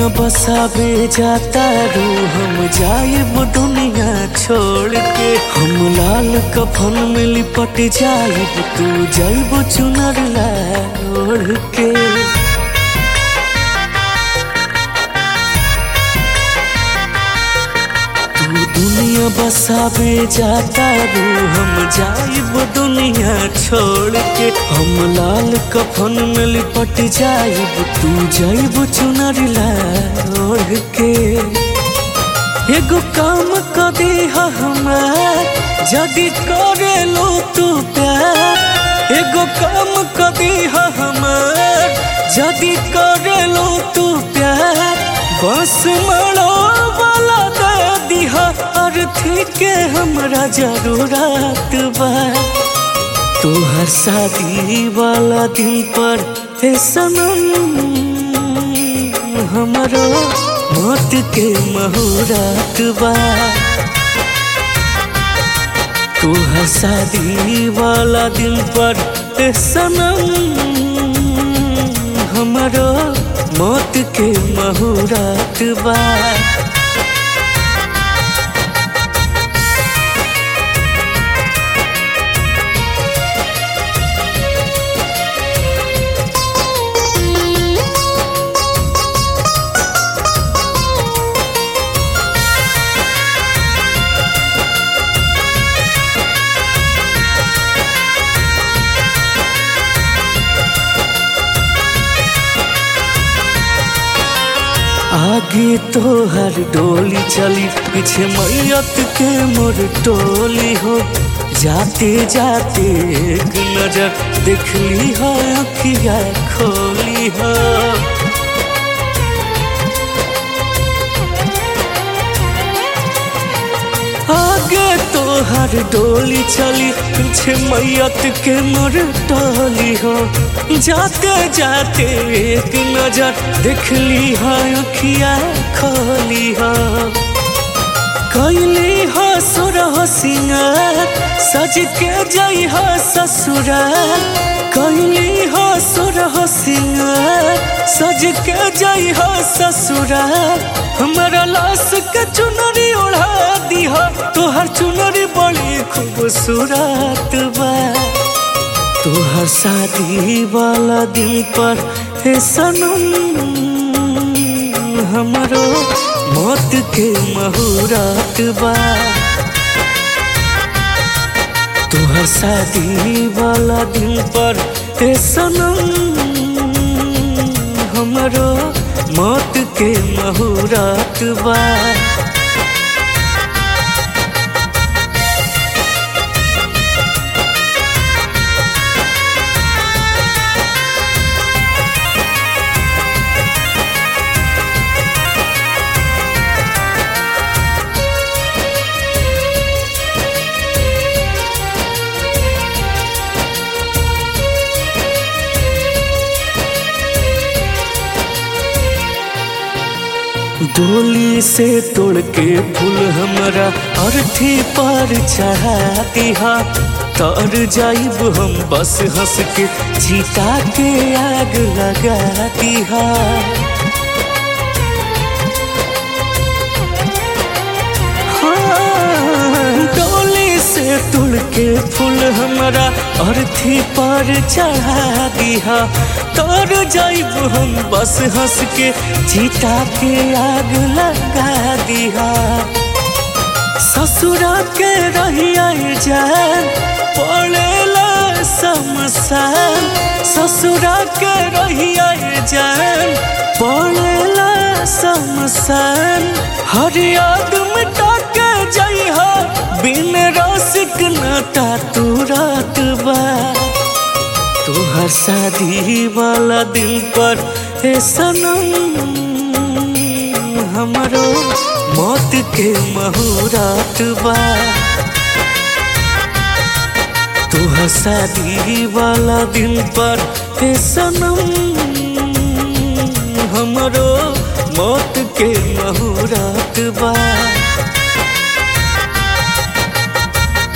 दुनिया बसाबे जाता रू हम जाएब दुनिया छोड़ के हम लाल कफन में लिपट जाएब तू जाइब चुनर ला ओढ़ के तू दुनिया बसाबे जाता रू हम जाइब दुनिया छोड़ के हम लाल कफन में लिपट जाइब तू जाइब चुनर ला ओढ़ के एगो काम कदी हमार जदि करे लो तू प्यार एगो काम कदी हमार जदि करे लो तू प्यार बस मरो वाला दे दिहा अर्थी के हमरा जरूरत बा तोहर शादी वाला दिन पर हे सनम हमरो मौत के मुहूर्त बा तोहर शादी वाला दिन पर हे सनम हमरो मौत के मुहूर्त बा आगे तो हर डोली चली पीछे मैयत के मोर टोली हो जाते जाते एक नजर देखली हो अखिया खोली हो आगे तो हर डोली चली पीछे मैयत के मोर टोली हो जाते जाते एक नजर देखली हो अखिया खोली हो कैली हो सुर हो सिंगार सज के जई हो ससुराल कैली हो सुर हो सिंगार सज के जई हो ससुराल हमारा लाश के चुनरी ओढ़ा दी हो तोहर चुनरी बड़ी खूबसूरत बा तोहर शादी वाला दिन पर हे सनम हमरो मौत के मुहूर्त बा तोहर शादी वाला दिन पर हे सनम हमरो मौत के मुहूर्त बा डोली से तोड़ के फूल हमरा अर्थी पर चढ़ा दिहा तर जाइब हम बस हंस के जीता के आग लगा दिहा हाँ, डोली से तोड़ के फूल हमरा अर्थी पर चढ़ा दिहा तर जाइब हम बस हंस के जीता के आग लगा दिहा ससुरा के रहिया जान पड़ेला समसान ससुरा के रहिया जान पड़ेला समसान हर याद मिटा के जइहा बिन रसिक नाता तू रात बा तोहर शादी वाला दिन पर हे सनम हमरो मौत के मुहूर्त बा तोहर शादी वाला दिन पर हे सनम हमरो मौत के मुहूर्त बा